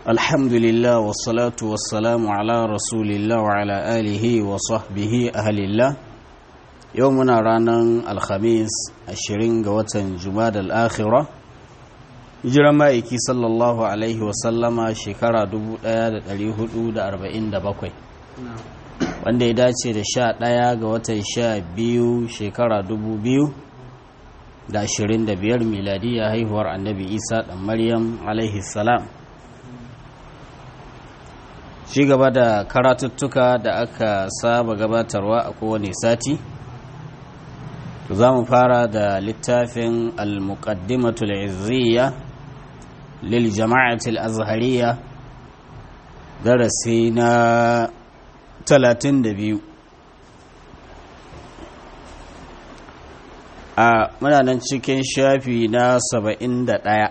الحمد لله والصلاة والسلام على رسول الله وعلى آله وصحبه أهل الله يومنا رانا الخميس الشرين قوة جماد الآخرة hijiran ma'aiki sallallahu alaihi wasallama shekara 1447 wanda ya dace da sha ɗaya ga watan sha biyu shekara 2025 miladiyya haihuwar annabi isa ɗan maryam alaihi salam shi gaba da karatuttuka da aka saba gabatarwa a kowane sati za mu fara da littafin al-muqaddimatul izziya lil jama'atul azhariya darasi na 32 a muna nan cikin shafi na 71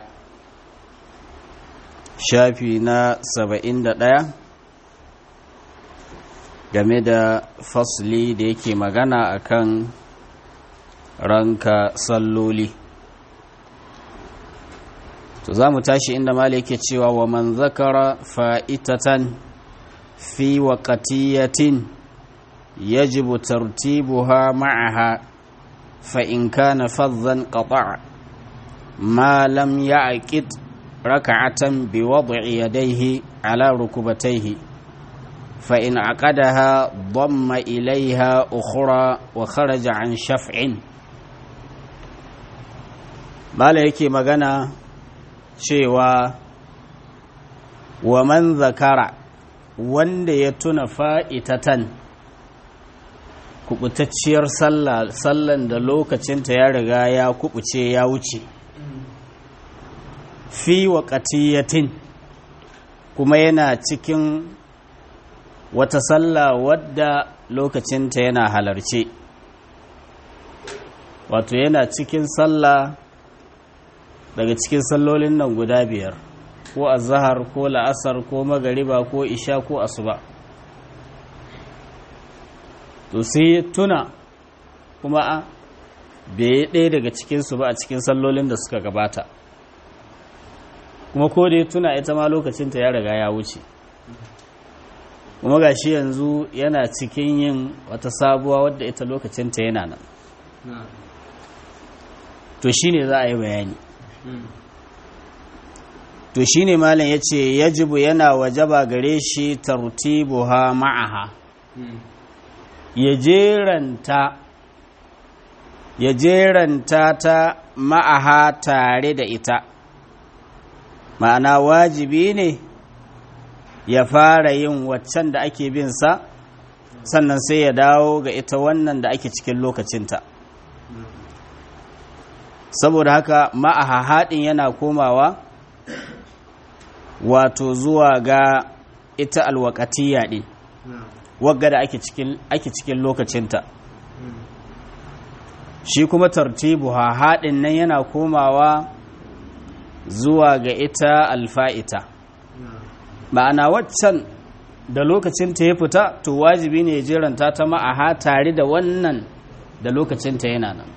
shafi na 71 game da fasli da yake magana akan ranka salloli to za mu tashi inda mali yake cewa wa man zakara fa'itatan fi waqatiyatin yajibu tartibuha ma'aha fa in kana fadhan qata' ma lam ya'qid rak'atan bi wad'i yadayhi ala rukubatayhi fa in aqadaha damma ilayha ukhra wa kharaja an shaf'in bala yake magana cewa wa man zakara wanda ya tuna fa'itatan kubutacciyar sallan da lokacinta ya riga ya kubuce ya wuce fi waƙatiyatin kuma yana cikin wata sallah wadda lokacinta yana halarce wato yana cikin sallah daga cikin sallolin nan guda biyar ko azahar ko la'asar ko magariba ko isha ko asuba to sai tuna kuma a bai ɗaya daga cikinsu ba a cikin sallolin da suka gabata kuma ko da ya tuna ita ma lokacinta ya riga ya wuce kuma ga shi yanzu yana cikin yin wata sabuwa wadda ita lokacinta yana nan to shi ne za a yi bayani to shi ne malin ya ce yajibu yana wajaba gare shi tartibuha ma'aha ya jeranta ya jeranta ta ma'aha tare da ita ma'ana wajibi ne ya fara yin waccan da ake bin sa sannan sai ya dawo ga ita wannan da ake cikin lokacinta saboda haka ma'aha haɗin yana komawa wato zuwa ga ita alwakatiya ɗin wagga da ake cikin lokacinta shi kuma tartibu ha haɗin nan yana komawa zuwa ga ita alfa'ita ma'ana waccan da lokacinta ya fita to wajibi ne ya jiranta ta ma'aha tare da wannan da lokacinta yana nan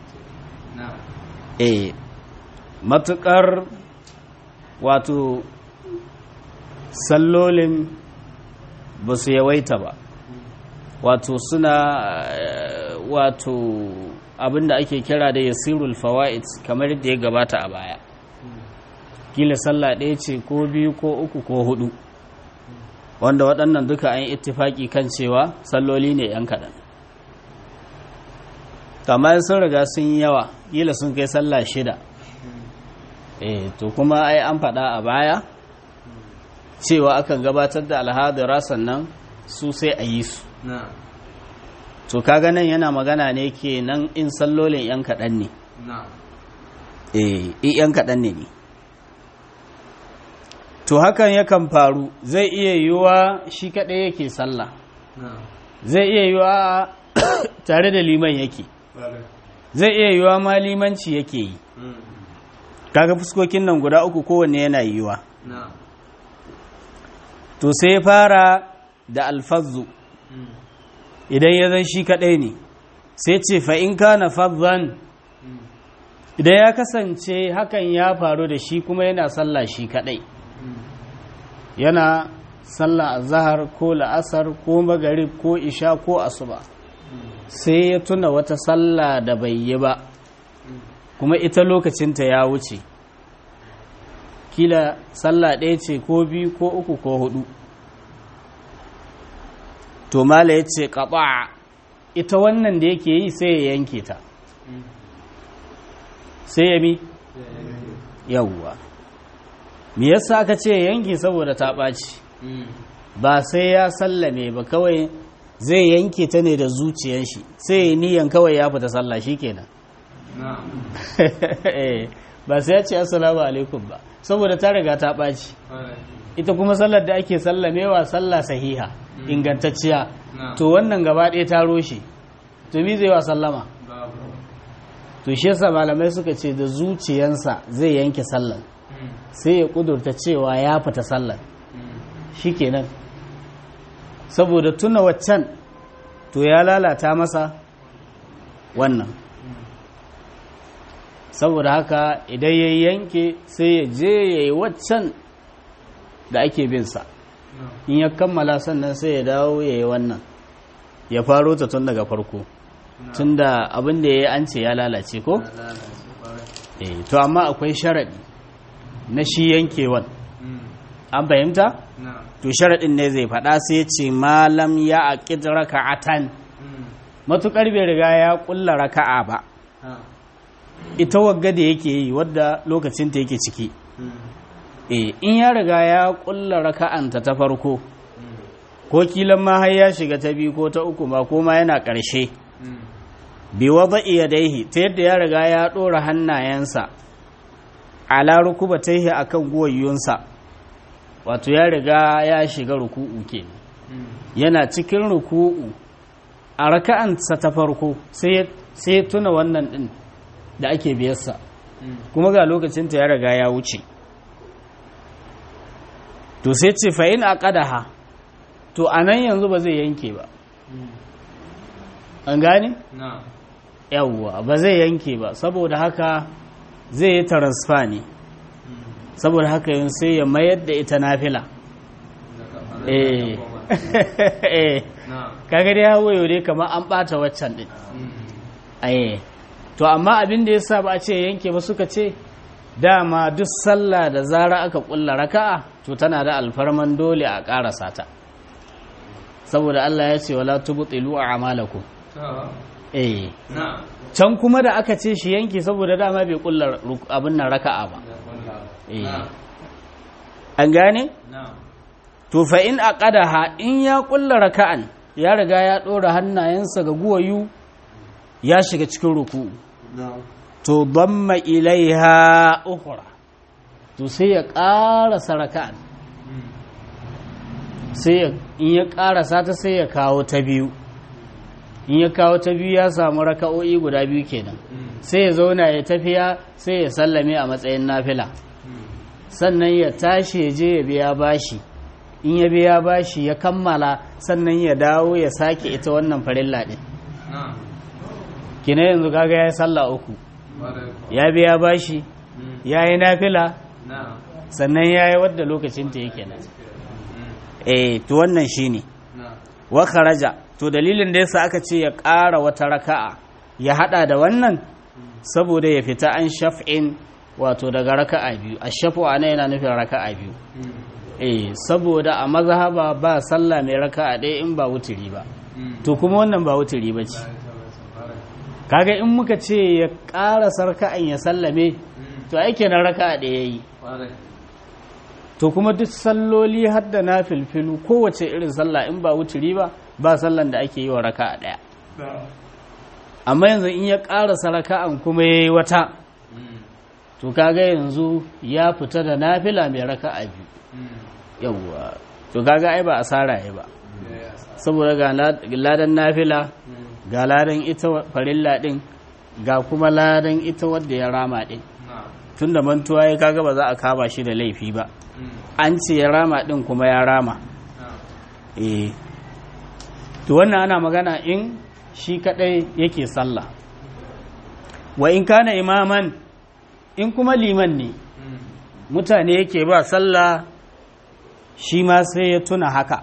e matukar wato sallolin ba su yawaita ba wato suna wato abinda ake kira da yasirul fawaid kamar yadda ya gabata a baya kila sallah ɗaya ce ko biyu ko uku ko hudu wanda waɗannan duka an yi ittifaki kan cewa salloli ne 'yan kaɗan kamar sun riga sun yi yawa kila sun kai sallah shida eh to kuma ai an faɗa a baya cewa akan gabatar da alhadira sannan su sai a yi su to kaga nan yana magana ne ke nan in sallolin yan kaɗan ne eh yan kaɗan ne ne to hakan yakan faru zai iya yiwuwa shi kaɗai yake sallah zai iya yiwuwa tare da liman yake zai iya yiwuwa ma limanci yake yi kaga fuskokin nan guda uku kowanne yana yiwuwa to sai fara da alfazu idan ya zan shi kadai ne sai ce fa'in ka na fazzan idan ya kasance hakan ya faru da shi kuma yana sallah shi kadai yana sallah azhar ko la'asar ko magarib ko isha ko asuba sai ya tuna wata sallah da bai yi ba kuma ita lokacinta ya wuce kila sallah ɗaya ce ko biyu ko uku ko hudu to mala ya ce ƙaɓa ita wannan da yake yi sai ya yanke ta sai ya mi yawwa me yasa aka ce yanke saboda ta ɓaci ba sai ya sallame ba kawai zai yanke ta ne da zuciyar shi sai ya niyan kawai ya fita sallah shi kenan ba sai ya ce assalamu alaikum ba saboda ta riga ta ɓaci ita kuma sallar da ake sallamewa sallah sahiha ingantacciya to wannan gaba ɗaya ta roshe to mi zai wa sallama to shi yasa malamai suka ce da zuciyansa zai yanke sallar sai ya kudurta cewa ya fita sallar shikenan saboda tuna waccan to ya lalata masa wannan saboda haka idan ya yanke sai ya je ya yi waccan da ake binsa in ya kammala sannan sai ya dawo ya yi wannan ya faro ta tun daga farko tun da abin da ya yi an ce ya lalace ko? eh to amma akwai sharaɗi na shi yankewan an fahimta? to sharaɗin ne zai faɗa sai ce malam ya aƙid raka'atan matuƙar bai riga ya ƙulla raka'a ba ita wagga da yake yi wadda lokacinta yake ciki e in ya riga ya ƙulla raka'anta ta farko ko kilan ma har ya shiga ta biyu ko ta uku ma ko ma yana ƙarshe bi wada iyadaihi ta yadda ya riga ya ɗora hannayensa ala rukubataihi akan guwayyunsa wato ya riga ya shiga ruku'u ke yana cikin ruku'u a raka'ansa ta farko sai tuna wannan din da ake biyarsa kuma ga lokacinta ya riga ya wuce to sai ce fa'in a ƙadaha to a nan yanzu ba zai yanke ba an gane? yawwa ba zai yanke ba saboda haka zai yi transfer ne saboda haka yin sai ya mayar da ita nafila eh eh kaga dai hawo yau kamar an bata waccan din aye to amma abin da yasa ba a ce yanke ba suka ce dama duk sallah da zara aka kulla raka'a to tana da alfarman dole a karasa ta saboda Allah ya ce wala tubtilu a'malakum eh can kuma da aka ce shi yanke saboda dama bai kulla abin nan raka'a ba an gane? to fa in aqadaha in ya kulla raka'an ya riga ya ɗora hannayensa ga guwayu ya shiga cikin ruku to damma ilaiha ukhra to sai ya ƙarasa raka'an sai in ya ƙarasa ta sai ya kawo ta biyu in ya kawo ta biyu ya samu raka'o'i guda biyu kenan sai ya zauna ya tafiya sai ya sallame a matsayin nafila sannan ya tashi ya je ya biya bashi in ya biya bashi ya kammala sannan ya dawo ya sake ita wannan farilla din kina yanzu kaga ya yi sallah uku ya biya bashi ya yi nafila sannan ya yi wadda lokacinta yake nan eh to wannan shine wa kharaja to dalilin da yasa aka ce ya ƙara wata raka'a ya hada da wannan saboda ya fita an shaf'in wato daga raka'a biyu a shafu ana yana nufin raka'a biyu eh saboda a mazhaba ba sallah mai raka'a ɗaya in ba wuturi ba to kuma wannan ba wuturi ba ce kaga in muka ce ya ƙara sarka'an ya sallame to aike na raka'a ɗaya yi to kuma duk salloli har da na filfilu kowace irin sallah in ba wuturi ba ba sallan da ake yi wa raka'a ɗaya amma yanzu in ya ƙarasa raka'an kuma ya yi wata to kaga yanzu ya fita da nafila mai raka'a biyu yawwa to kaga ai ba asara ya ba saboda ga ladan nafila ga ladan ita farilla din ga kuma ladan ita wadda ya rama din tun da mantuwa ya kaga ba za a kama shi da laifi ba an ce ya rama din kuma ya rama eh to wannan ana magana in shi kadai yake sallah wa in kana imaman in kuma liman ne mutane yake ba sallah shi ma sai ya tuna haka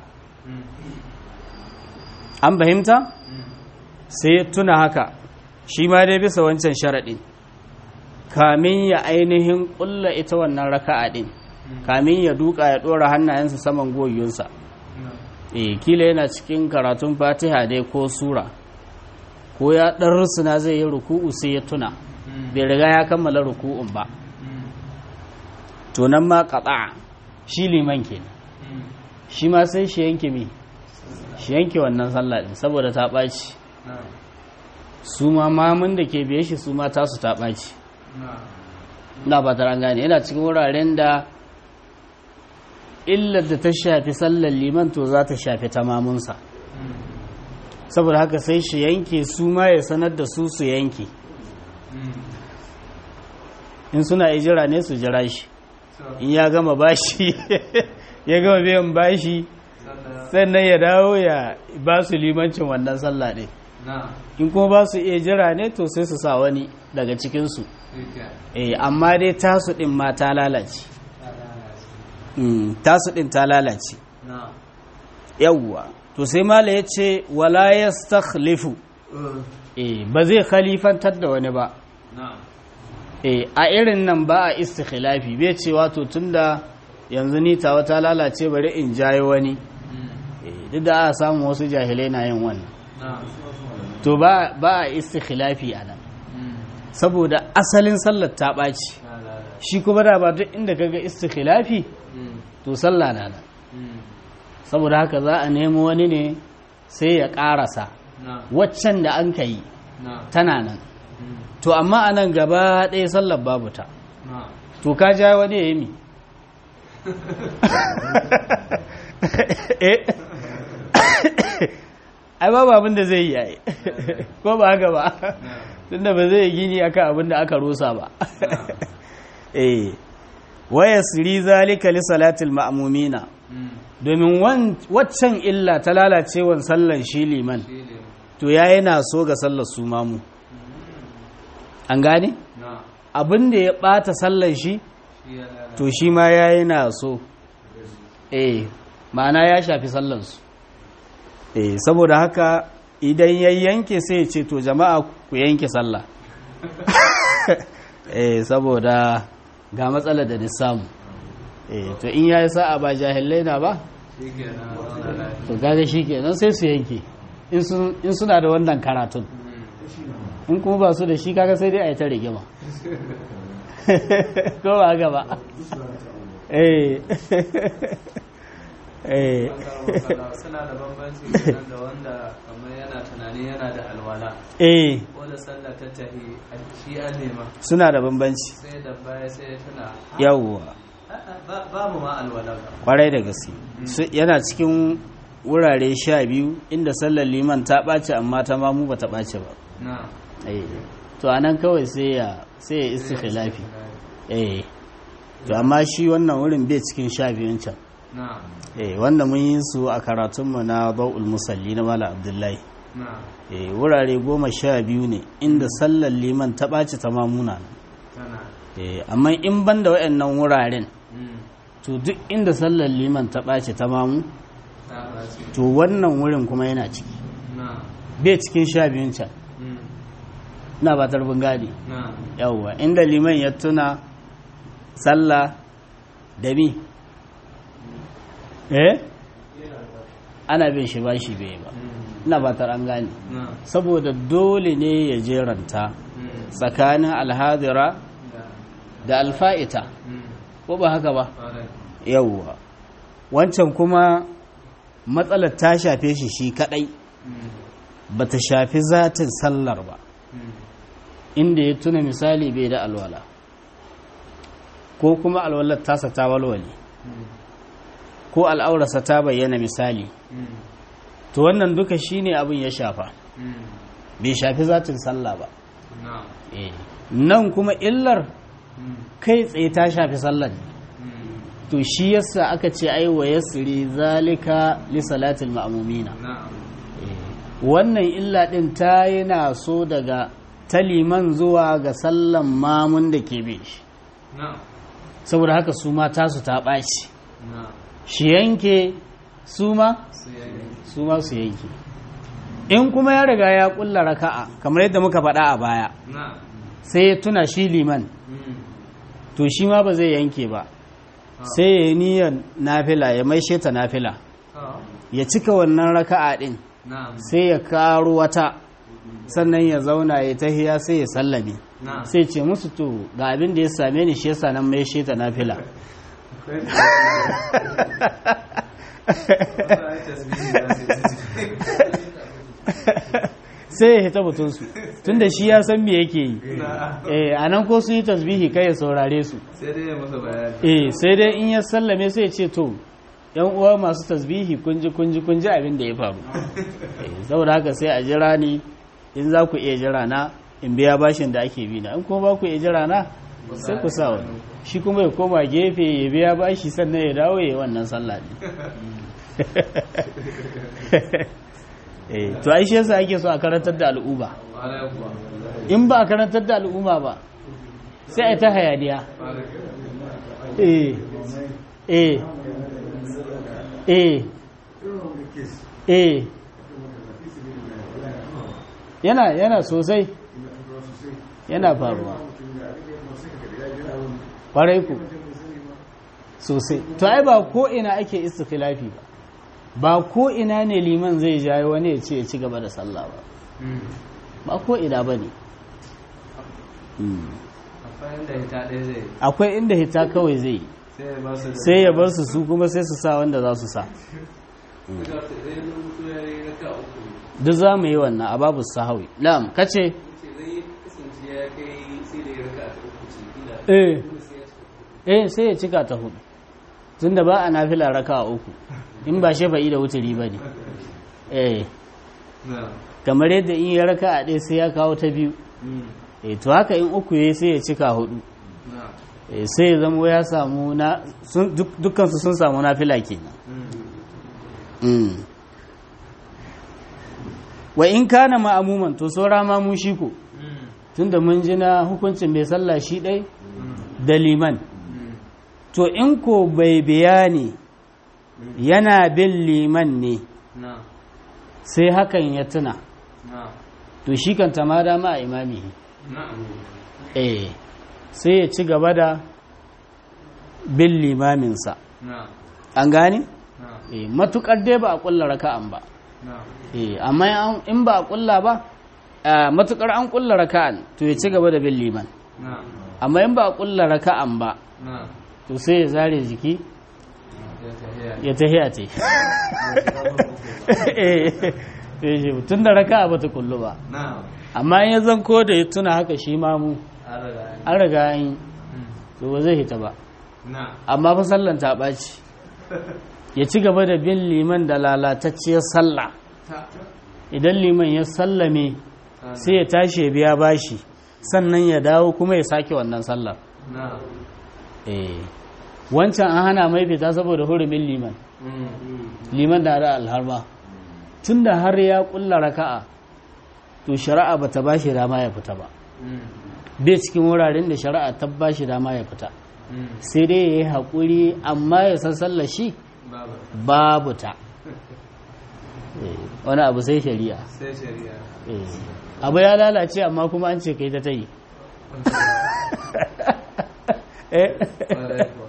an fahimta sai ya tuna haka shi ma dai bisa wancan sharaɗin kamin ya ainihin ƙulla ita wannan raka'a ɗin kamin ya duka ya ɗora hannayensa saman goyonsa e kila yana cikin karatun fatiha dai ko sura ko ya ɗan rusuna zai yi ruku'u sai ya tuna bai riga ya kammala ruku'un ba to nan ma kaɗa shi liman ke shi ma sai shi yanke mi shi yanke wannan sallah ɗin saboda ta ɓaci su ma mamun da ke biye shi su ma tasu ta ɓaci na ba ta gane yana cikin wuraren da illar da ta shafi sallar liman to za ta shafi ta mamunsa saboda haka sai shi yanke su ma ya sanar da su su yanke in suna jira ne su jira shi in ya gama bashi ya gama biyan bashi sannan ya dawo ya ba su limancin wannan sallah ɗin in kuma ba su iya jira ne to sai su sa wani daga cikinsu eh amma dai tasu ɗin ma ta lalace tasu ɗin ta lalace yawwa to sai mala ya ce wala ya stakhlifu eh ba zai khalifantar da wani ba eh a irin nan ba a istikhilafi bai ce wato tunda yanzu ni tawa ta lalace bari in jayo wani duk da a samu wasu jahilai na yin wannan to ba a istikhilafi a nan saboda asalin sallar ta ɓaci shi kuma da ba duk inda kaga istikhilafi to sallah na nan saboda haka za a nemo wani ne sai ya ƙarasa waccan da an ka yi tana nan to amma a nan gaba ɗaya sallar babu ta to ka ja wani ya yi mi ai babu abin da zai yi yayi ko ba haka ba tunda ba zai gini akan abin da aka rusa ba eh waya siri zalika li salatil ma'mumina domin waccan illa ta lalacewan sallan shi liman to yayi na so ga sallar su mamu an gane abin da ya bata sallan shi to shi ma yayi na so eh ma'ana ya shafi sallansu eh saboda haka idan ya yanke sai ya ce to jama'a ku yanke sallah eh saboda ga matsalar da ni samu eh to in yayi sa'a ba jahilai na ba to kaga shikenan sai su yanke in suna da wannan karatun in kuma ba su da shi kaga sai dai a yi ta rigima ko ba gaba eh suna da bambanci da wanda kamar yana tunani yana da alwala eh ko da sallah ta tahi shi an nema suna da bambanci sai da baya sai ya tuna yawwa ba mu ma alwala ba kwarai da gaske yana cikin wurare sha biyu inda sallar liman ta ɓace amma ta mamu ba ta ɓace ba na eh to anan kawai sai ya sai ya istikhilafi eh to amma shi wannan wurin bai cikin sha biyun can na eh wanda mun yi su a karatunmu na ba'ul musalli na mala abdullahi na eh wurare goma sha biyu ne inda sallar liman ta ɓaci ta mamuna tana eh amma in ban da waɗannan wuraren mm, to duk inda sallar liman ta ɓaci ta mamu ta ɓaci to wannan wurin kuma yana ciki na bai cikin sha biyun can mm, na ba tarbin gadi na yawwa inda liman ya tuna sallah da mi eh ana bin shi ba shi bai ba mm, ina ba tar an gane na saboda dole ne ya jeranta mm, tsakanin alhadira da da alfa'ita mm, ko ba haka ba ƙwarai yawwa wancan kuma matsalar ta shafe shi shi kadai mm, ba ta shafi zatin sallar ba mm, inda ya tuna misali bai da alwala ko kuma alwalar tasa ta walwale mm, ko al'aurarsa ta bayyana misali mm, to wannan duka shine abin ya shafa mm, bai shafi zatin sallah ba na Eh. nan kuma illar mm, kai tsaye ta shafi sallar mm, to shi yasa aka ce ai wa yasri zalika li salatil ma'mumina na wannan illa din ta yana so daga taliman zuwa ga sallan mamun da ke bi shi na saboda haka su ma tasu ta ɓaci na shi yanke su ma su yanke su ma su yanke in kuma ya riga ya kulla raka'a kamar yadda muka faɗa a baya na sai ya tuna shi liman mm. to shi ma ba zai yanke ba sai ya yi niyyar nafila ya maishe ta nafila Ah. ya cika wannan raka'a din na sai ya karo wata sannan ya zauna ya tahiya sai ya sallame na sai ce musu to ga abin da ya same ni shi yasa nan mai sheta nafila sai ya hita batunsu tunda shi ya san me yake yi eh anan ko sun yi tasbihi kai ya saurare su sai dai ya masa bayani eh sai dai in ya sallame sai ya ce to yan uwa masu tasbihi kunji kunji kunji abin da ya faru eh saboda haka sai a jira ni in za ku iya jira na in biya bashin da ake bi na in kuma ba ku iya jira na sai ku sa wani shi kuma ya koma gefe ya biya bashi sannan ya dawo ya yi wannan sallah ne eh to ai shi yasa ake so a karantar da al'umma Ƙwarai kuwa. in ba a karantar da al'umma ba sai a yi ta hayaniya Ƙwarai. eh eh eh eh yana yana sosai yana faruwa ƙwarai ku sosai to ai ba ko ina ake istikhilafi ba ba ko ina ne liman zai jayo wani ya ce ya ci gaba da sallah ba Mm. ba ko ina ba ne Akwai yadda hita ɗaya zai yi. akwai inda hita kawai zai yi sai ya ba su da sai ya bar su su kuma sai su sa wanda za su sa Suka ce, "Eh, na mutu ya yi raka uku." duk za mu yi wannan a babu sahawi na'am kace Ce zai kasance ya kai sai da ya raka ta uku ce, kila. eh Kuma sai ya cika. eh sai ya cika ta hudu tunda ba a nafila raka uku in ba shafa'i da wuturi ba ne eh Na. kamar yadda in ya raka a ɗaya sai ya kawo ta biyu Mm. eh to haka in uku ya sai ya cika hudu Na. eh sai ya zama ya samu na sun duk- dukkansu sun samu nafila kenan Mm. mm. wa in kana ma'amuman to saura ma mu shi ko Mm. tunda mun ji na hukuncin bai sallah shi ɗai Mm. da liman Mm. to in ko bai bayani yana bin liman ne Na. sai hakan ya tuna Na. to shi kan ma dama a imami Na. eh sai ya ci gaba da bin limaminsa Na. an gane Na. eh matukar dai ba a kulla raka'an ba Na. eh amma an- in ba a kulla ba a matukar an kulla raka'an to ya ci gaba da bin liman Na. amma in ba a kulla raka'an ba Na. to sai ya zare jiki Ya tafiya. ya tahiya ce eh tun da raka'a ba ta kullu ba Na. amma in ya zan ko da ya tuna haka shi ma mu An riga an yi. an riga an yi Mm. to ba zai hita ba Na. amma fa sallan ta ɓaci ya ci gaba da bin liman da lalatacciyar sallah Ta. idan liman ya sallame Ta. sai ya tashi ya biya bashi sannan ya dawo kuma ya sake wannan sallar Na. eh wancan an hana mai fita saboda hurumin liman Mm. liman da da alharma tun da har ya kulla raka'a to shari'a ba ta ba shi dama ya fita ba Mm. bai cikin wuraren da shari'a ta ba shi dama ya fita Mm. sai dai ya yi haƙuri amma ya san sallar shi Baba. babu ta Eh, wani abu sai shari'a Sai shari'a. Eh, abu ya lalace amma kuma an ce kai ta ta yi Eh, Ƙwarai kuwa.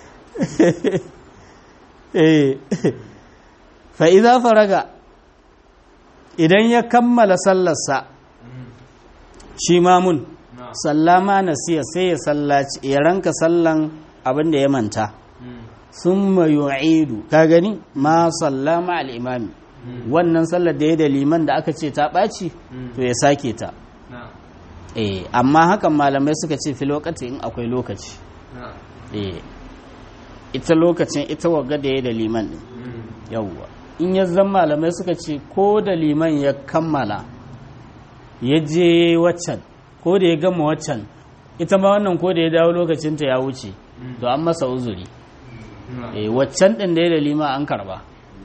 eh. fa'iza faraga idan ya kammala sallarsa Mm. shi mamun Na. sallama nasiya sai ya sallaci ya ranka sallan abin da ya manta Mm. sun yu'idu ka gani ma sallama al'imami Mm. wannan sallar da ya da liman da aka ce ta ɓaci Mm. to ya sake ta Na. eh amma hakan malamai suka ce fi lokaci in akwai lokaci Na. eh ita lokacin ita wagga da ya da liman din Mm. yawwa in ya zan malamai suka ce ko da liman ya kammala ya je waccan ko da ya gama waccan ita ma wannan ko da ya dawo lokacinta ya wuce Mm. to an masa uzuri Na. eh waccan din da ya da liman an karba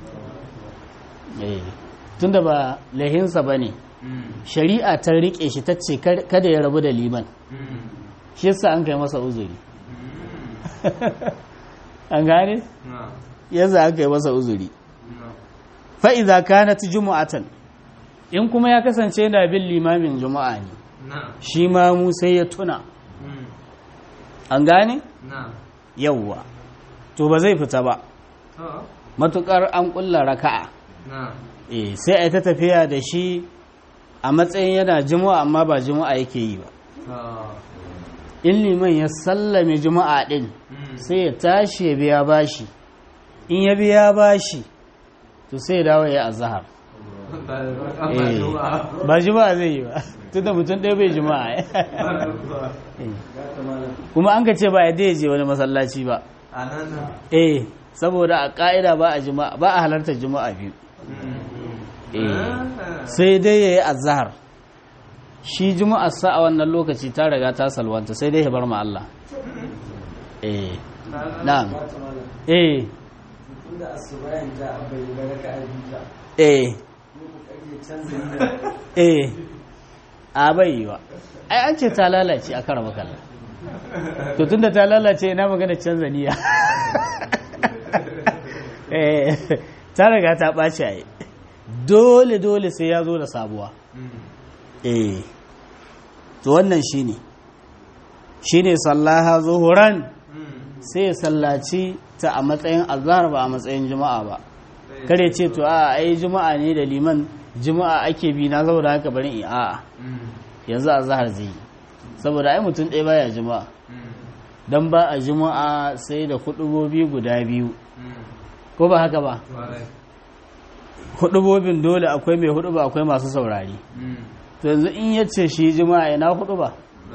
eh tunda ba lahinsa ba ne Mm. shari'a ta riƙe shi ta ce kar- kada ya rabu da liman Mm. shi yasa an kai masa uzuri Mm. an gane Na. yasa aka yi masa uzuri fa idza kanat jumu'atan in kuma ya kasance yana bin limamin juma'a ne shi ma mu sai ya tuna an gane yawwa to ba zai fita ba matukar an kulla raka'a eh sai a yi ta tafiya da shi a matsayin yana juma'a amma ba juma'a yake yi ba in liman ya sallame juma'a din sai ya tashi ya biya bashi in ya biya bashi to sai ya dawo ya azhar eh ba juma'a zai yi ba tunda mutum ɗaya bai juma'a kuma an ka ce ba ya je wani masallaci ba eh saboda a ƙa'ida ba a juma'a ba a halartar juma'a biyu sai dai ya yi azahar shi juma'ar sa a wannan lokaci ta riga ta salwanta sai dai ya bar ma Allah eh na'am eh eh eh a bai yi wa ai an ce ta lalace a kara makalla to tunda ta lalace ina magana canza niyya eh ta riga ta ɓaci a yi dole dole sai ya zo da sabuwa eh to wannan shine shine sallaha zuhuran sai ya sallaci ta a matsayin azhar ba a matsayin juma'a ba kare ce to a ai juma'a ne da liman juma'a ake bi na saboda haka bari in a'a yanzu azhar zai yi saboda ai mutum ɗaya baya juma'a dan ba a juma'a sai da hudubobi guda biyu ko ba haka ba hudubobin dole akwai mai huduba akwai masu saurari to yanzu in ya ce shi jima'a ina huduba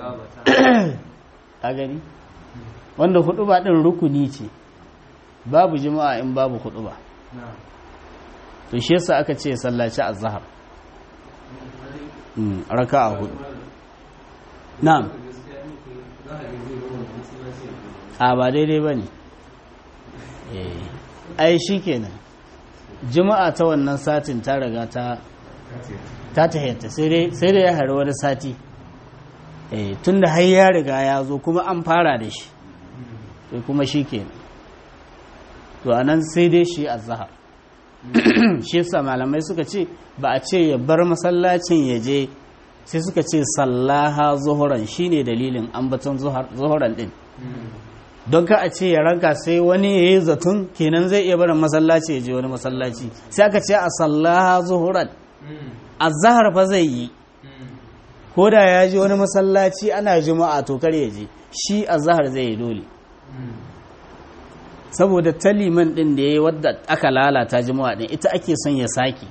a gani wanda huduba din rukuni ce babu jima'a in babu huduba to shi yasa aka ce sallaci azhar raka'a hudu na'am a ba daidai bane eh ai shikenan juma'a ta wannan satin ta riga ta ta tahayyata sai dai ya hari wani sati tun da har ya riga ya zo kuma an fara da shi sai kuma shi ke to a nan sai dai shi a zahar shi yasa malamai suka ce ba a ce ya bar masallacin ya je sai suka ce sallaha zuhuran shine dalilin ambaton zuhuran din don ka a ce ya ranka sai wani ya yi zaton kenan zai iya barin masallaci ya je wani masallaci sai aka ce a sallaha zuhuran a zahar fa zai yi ko da ya je wani masallaci ana juma'a to kar ya je shi a zahar zai yi dole saboda taliman din da ya yi wadda aka lalata juma'a din ita ake son ya sake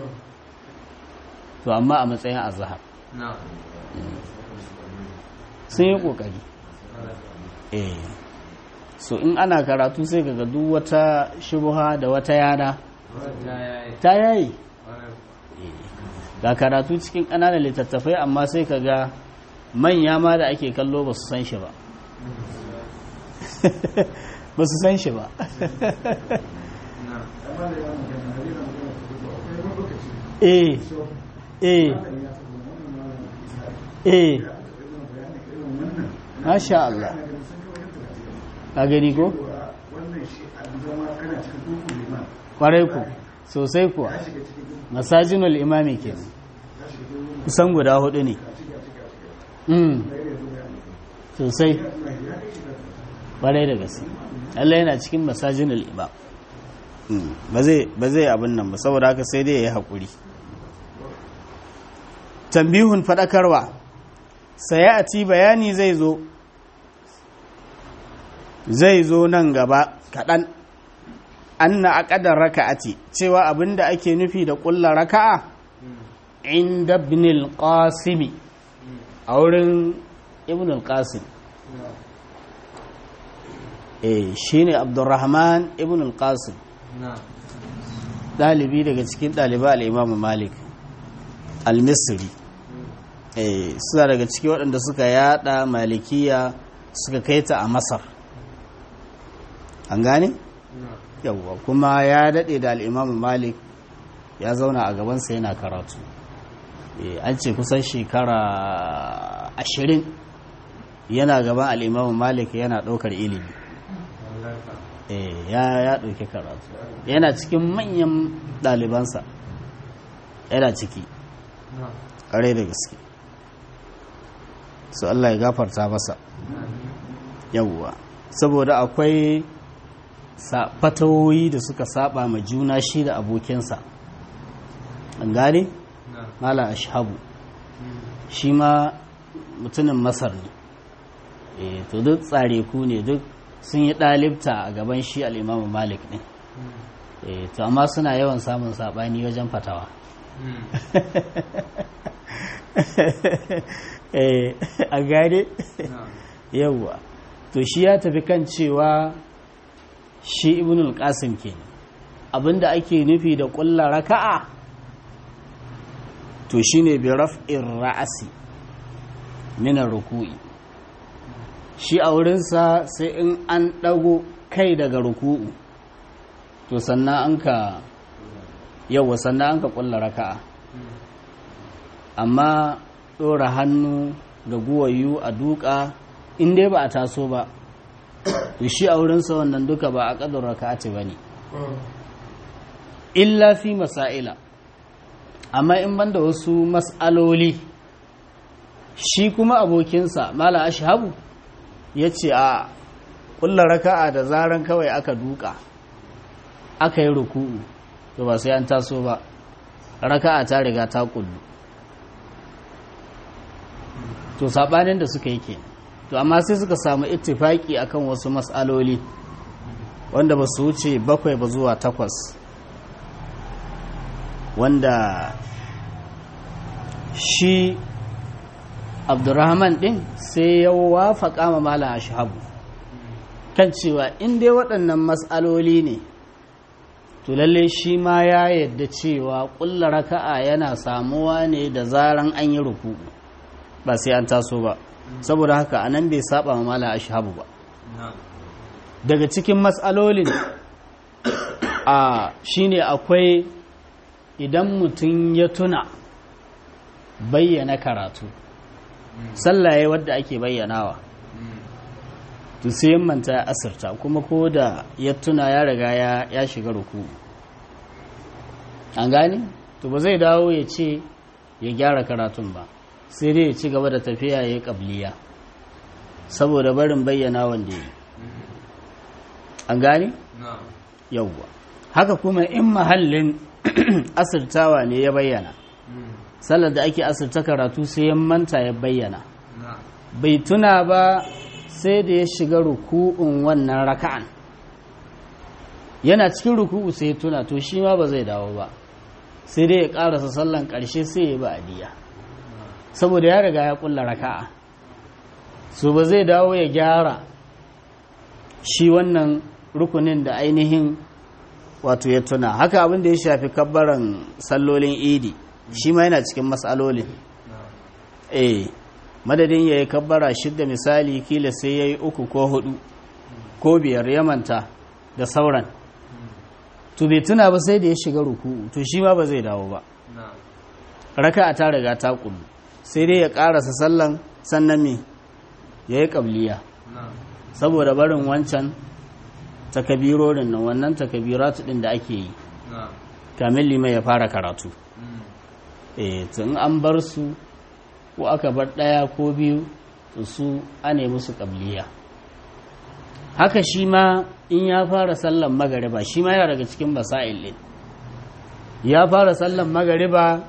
to amma a matsayin a zahar sun yi kokari eh so in ana karatu sai kaga duk wata shubuha da wata yana ta yayi ga karatu cikin ƙananan littattafai amma sai kaga manya ma da ake kallo ba su san shi ba ba su san shi ba eh eh eh masha Allah ka gani ko? kwarai ku sosai kuwa masajinul imami ke kusan guda hudu ne sosai kwarai da gaske Allah yana cikin masajinul imam ba zai abin nan ba saboda haka sai dai ya yi haƙuri tambihun faɗakarwa sai a ci bayani zai zo zai zo nan gaba kaɗan an na aƙadar raka'ati cewa abinda ake nufi da ƙulla raka'a inda ibnul qasimi a wurin ibnul qasim eh shine abdurrahman ibnul qasim ɗalibi daga cikin ɗaliba al'imamu malik al-misri eh suna daga cikin waɗanda suka yada malikiya suka kai ta a masar an gane? yawwa kuma ya daɗe da al'imamu malik ya zauna a gabansa yana karatu an ce kusan shekara ashirin yana gaban al'imamu malik yana ɗaukar ilimi eh ya ya ɗauki karatu yana cikin manyan ɗalibansa yana ciki na'am ƙarai da gaske su Allah ya gafarta masa yawwa saboda akwai sa- fatawoyi da suka saba ma juna shi da abokinsa an gane na'am mala ashabu shi ma mutumin masar ne eh to duk tsare ku ne duk sun yi ɗalibta a gaban shi al'imamu malik ne eh to amma suna yawan samun saɓani wajen fatawa eh a gane na'am yawwa to shi ya tafi kan cewa shi ibn al-qasim ke abinda ake nufi da ƙulla raka'a to shine bi raf'ir ra'asi min ruku'i shi a wurinsa sai in an ɗago kai daga ruku'u to sannan an ka yawwa sannan an ka ƙulla raka'a amma ɗora hannu ga guwayu a duka in dai ba a taso ba to shi a wurinsa wannan duka ba a ƙadar raka'ati ba ne illa fi masa'ila amma in banda wasu mas'aloli shi kuma abokinsa mala ashabu ya ce a ƙulla raka'a da zaran kawai aka duka aka yi ruku'u to ba sai an taso ba raka'a ta riga ta kullu to sabanin da suka yi ke to amma sai suka samu ittifaki akan wasu mas'aloli wanda ba su wuce bakwai ba zuwa takwas wanda shi abdurrahman din sai ya wafaka ma malam ashabu kan cewa in dai waɗannan mas'aloli ne to lalle shi ma ya yadda cewa ƙulla raka'a yana samuwa ne da zaran an yi ruku ba sai an taso ba saboda haka anan bai saba ma malam ashabu ba na'am daga cikin matsalolin a shine akwai idan mutum ya tuna bayyana karatu sallaye wadda ake bayyanawa to sai ya manta ya asirta kuma ko da ya tuna ya riga ya, ya shiga ruku an gane to ba zai dawo ya ce ya gyara karatun ba sai dai ya ci gaba da tafiya ya yi ƙabliya saboda barin bayyana wanda ya yi an gane na'am yauwa haka kuma in mahallin asirtawa ne ya bayyana sallar da ake asirta karatu sai ya manta ya bayyana na'am bai tuna ba sai da ya shiga ruku'un wannan raka'an yana cikin ruku'u sai ya tuna to shi ma ba zai dawo ba sai dai ya karasa sallan karshe sai ya ba adiya saboda ya riga ya kulla raka'a so ba zai dawo ya gyara shi wannan rukunin da ainihin wato ya tuna haka abin da ya shafi kabbaran sallolin idi shi ma yana cikin matsalolin na'am eh madadin ya yi kabbara shidda misali kila sai ya yi uku ko hudu ko biyar ya manta da sauran to bai tuna ba sai da ya shiga ruku'u to shi ma ba zai dawo ba na'am raka ta riga ta kullu sai dai ya karasa sallan sannan me ya yi kabliya na'am saboda barin wancan takabirorin nan wannan takabiratu din da ake yi na'am kamin limai ya fara karatu eh to in an bar su ko aka bar ɗaya ko biyu to su ane musu ƙabliya haka shi ma in ya fara sallan magariba shi ma yana daga cikin basa'il ɗin ya fara sallan magariba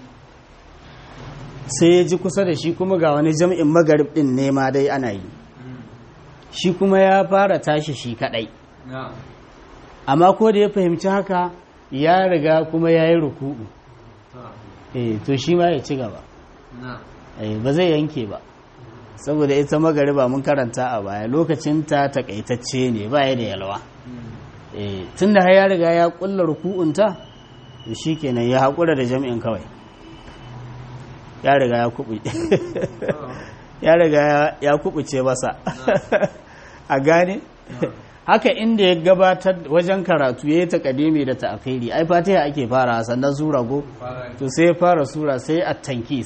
sai ya ji kusa da shi kuma ga wani jam'in magarib ɗin ne ma dai ana yi shi kuma ya fara tashi shi kaɗai na'am amma ko da ya fahimci haka ya riga kuma ya yi ruku'u ta eh to shi ma ya ci gaba na'am Eh, ba zai yanke ba saboda ita magariba mun karanta a baya lokacinta takaitacce ne ba ya da yalwa eh, tun da har ya riga ya kulla ruku'unta to shi kenan ya haƙura da jami'in kawai ya riga ya kubu ya riga ya- ya kubuce masa a gane haka inda ya gabatar wajen karatu ya yi takadimi da ta'akiri ai fatiha ake fara sannan sura go fara to sai ya fara sura sai a tankis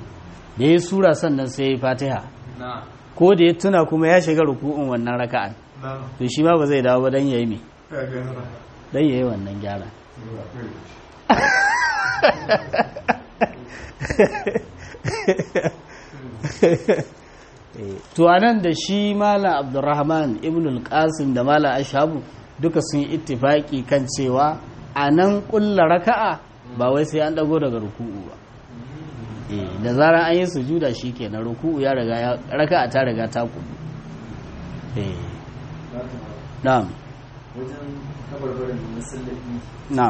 da ya sura sannan sai ya yi fatiha na'am ko da ya tuna kuma ya shiga ruku'un wannan raka'an to shi ma ba zai dawo ba don ya yi me don ya yi wannan gyara to anan da shi malam abdurrahman ibn al-qasim da malam ashabu duka sun yi ittifaki kan cewa a nan kulla raka'a ba wai sai an dago daga ruku'u ba eh da zarar an yi sujuda shikenan ruku'u ya riga ya raka'a ta riga ta kudu eh na'am wajen kabarbarin da masallaci na'am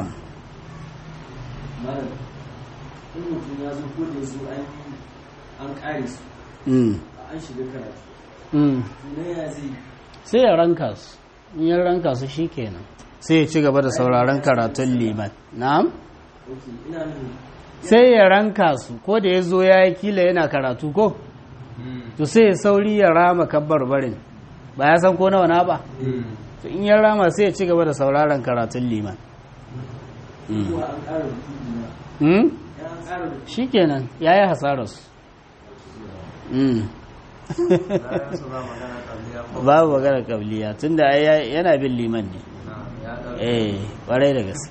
malam in mutum ya zo ko da zo an an kare su mm an shiga karatu mm na ya zai sai ya ranka su in ya ranka su shikenan sai ya ci gaba da sauraron karatun liman na'am ok ina nan sai ya ranka su ko da ya zo ya yi kila yana karatu ko to sai ya sauri ya rama kabbar barin ba ya san ko nawa na ba to in ya rama sai ya ci gaba da sauraron karatun liman ko an ƙara rubutu na hmm? ya an ƙara rubutu shi kenan ya yi hasararsu hmm. bayan su ba magana kabliya ko babu magana kabliya tunda ai ya- yana bin liman ne na ya ɗauka eh kwarai da gaske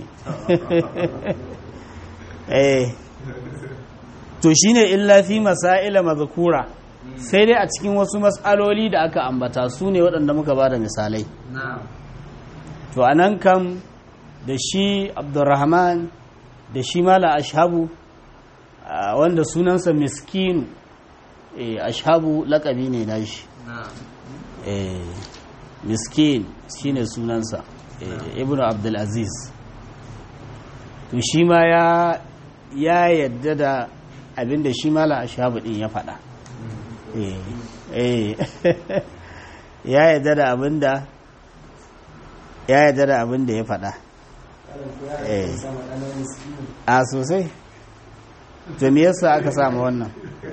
eh to shine illa fi masaila mazkura sai dai a cikin wasu mas'aloli da aka ambata su ne waɗanda muka ba da misalai na to a nan kam da shi abdurrahman da shi mala ashabu a wanda sunansa miskinu eh, ashabu lakabi ne na shi na eh, miskin shine sunansa eh, ibnu abdulaziz to shi ma ya ya yadda da abinda shi mala ashabu din ya faɗa eh, eh, ya yadda da abinda ya yadda da abinda ya faɗa eh, sama ɗanar miskini a sosai to me yasa aka samu wannan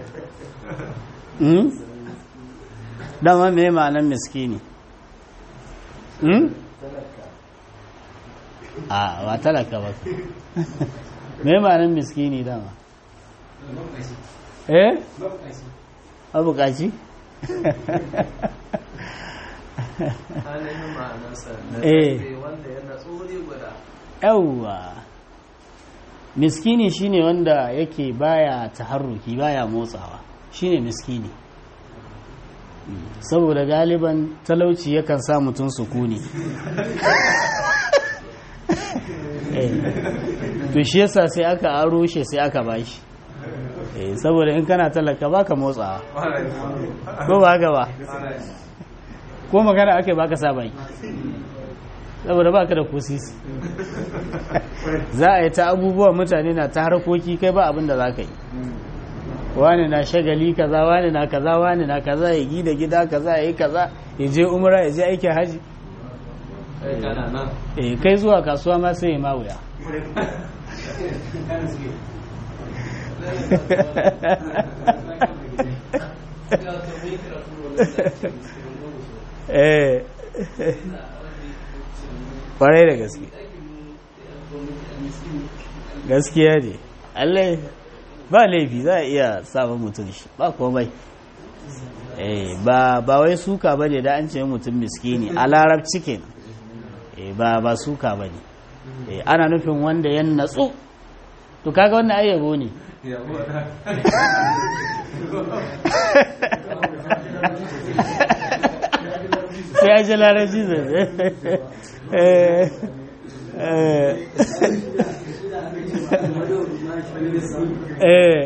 hmm? dama me ma'anar miskini hmm? talaka a ba talaka ba me ma'anar miskini dama eh abukaci ainihin ma'anarsa na Eh. ƙarfe wanda yana tsori guda yawwa miskini shine wanda yake baya taharruki baya motsawa shine miskini Mm. saboda galiban talauci yakan sa mutum sukuni Eh. to shi yasa sai aka aro shi sai aka bashi Eh, saboda in kana talaka baka motsawa ko ba haka ba ko magana ake baka sa baki saboda baka da kusisi za a yi ta abubuwa mutane na ta harkoki kai ba abin da za ka yi wani na shagali kaza wani na kaza wani na kaza ya gida gida kaza ya yi kaza ya je umra ya je aikin haji kai kana nan eh kai zuwa kasuwa ma sai ya ma wuya eh kwarai da gaske gaskiya ne allai ba laifi za a iya samun mutum shi ba komai eh ba ba wai suka bane da an ce mutum miskini a larabci kenan eh ba ba suka bane eh ana nufin wanda ya natsu to kaga wannan ayyabo ne sai ya ji larabci zai eh eh eh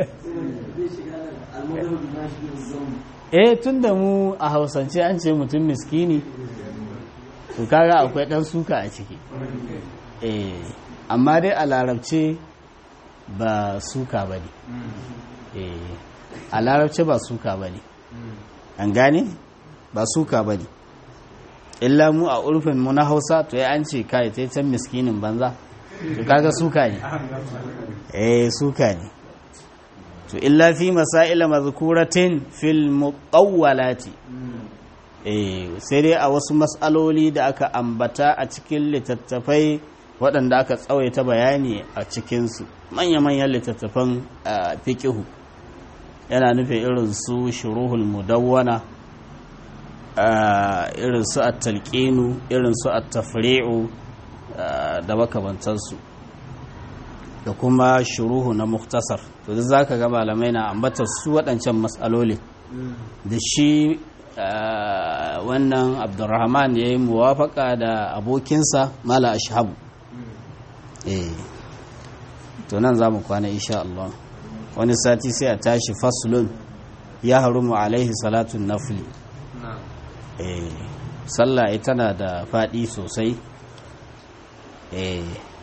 eh tun da mu a hausance an ce mutum miskini to kaga akwai dan suka a ciki eh amma dai a larabce ba suka ba ne eh a larabce ba suka ba ne an gane ba suka ba ne illa mu a urfin mu na hausa to ya an ce kai ta can miskinin banza to kaga suka ne eh suka ne to illa fi masaila mazkuratin fil muqawwalati eh sai dai a wasu mas'aloli da aka ambata a cikin littattafai waɗanda aka tsawaita bayani a cikinsu manya-manyan littattafan fiqihu yana nufin irin su shuruhul mudawwana irin su at-talqinu irin su at-tafri'u da makamantansu da kuma shuruhu na muktasar to duk zaka ga malamai na ambatar su waɗancan matsaloli da shi wannan abdurrahman ya yi muwafaka da abokinsa mala ashabu eh to nan za mu kwana insha Allah wani sati sai a tashi faslun ya harumu alaihi salatun nafli eh sallah tana da faɗi sosai eh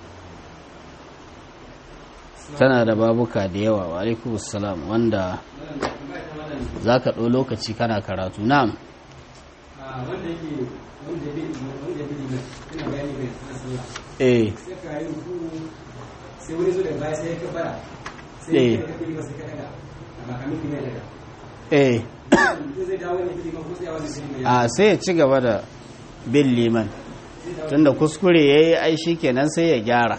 tana da babuka da yawa wa alaikumussalam wanda za ka ɗau lokaci kana karatu na'am wanda yake wanda ya bi wanda ya bi liman ina bayani bai na sallah eh sai ka yi ruku sai wani zo da baya sai ya kabara sai Eh. ya kafi liman sai ka daga amma kamin liman ya daga eh mutum zai dawo ne bi liman ko sai ya wani bi liman ya a sai ya ci gaba da bin liman tunda kuskure ya yi ai shi kenan sai ya gyara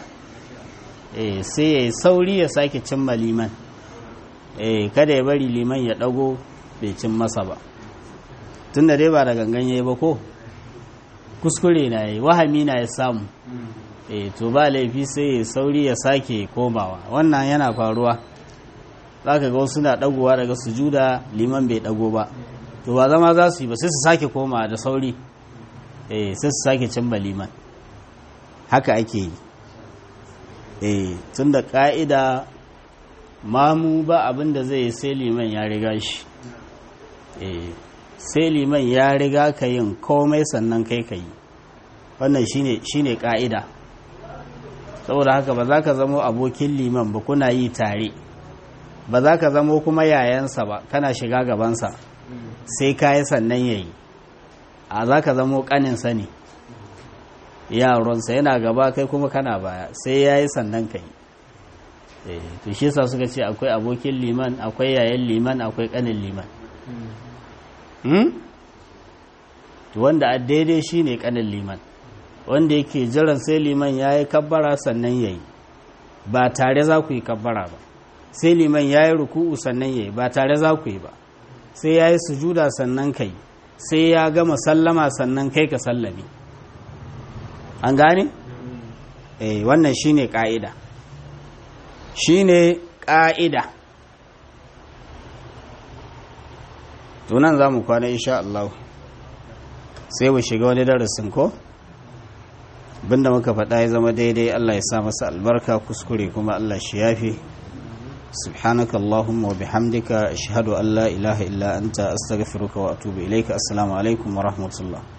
eh sai ya yi sauri ya sake cimma liman eh kada ya bari liman ya ɗago bai cin masa ba tunda dai ba da gangan ya yi ba ko kuskure na yi wahami na ya samu eh to ba laifi sai ya sauri ya sake komawa wannan yana faruwa za ka ga wasu na ɗagowa daga sujuda liman bai ɗago ba to ba zama za su yi ba sai su sake komawa da sauri eh sai su sake cimma liman haka ake yi eh tun da ƙa'ida mamu ba abin da zai yi sai liman ya riga shi eh sai liman ya riga ka yin komai sannan kai ka yi wannan shine shine ƙa'ida saboda haka ba za ka zamo abokin liman ba kuna yi tare ba za ka zamo kuma yayansa ba kana shiga gabansa sai ka yi sannan ya yi a za ka zamo ƙaninsa ne yaronsa yana gaba kai kuma kana baya sai ya yi sannan ka yi Eh, to shi yasa suka ce akwai abokin liman akwai yayan liman akwai ƙanin liman hmm? to wanda a daidai shi ne ƙanin liman wanda yake jiran sai liman ya yi kabbara sannan ya yi ba tare za ku yi kabbara ba sai liman ya yi ruku'u sannan ya yi ba tare za ku yi ba sai ya yi sujuda sannan ka yi sai ya gama sallama sannan kai ka sallame an gane? eh wannan shine ka'ida shine ka'ida tunan za mu kwana insha Allah sai mu shiga wani darasin ko binda muka faɗa ya zama daidai Allah ya sa masa albarka kuskure kuma Allah shi yafi سبحانك اللهم وبحمدك أشهد أن لا إله إلا أنت أستغفرك وأتوب إليك السلام عليكم ورحمة الله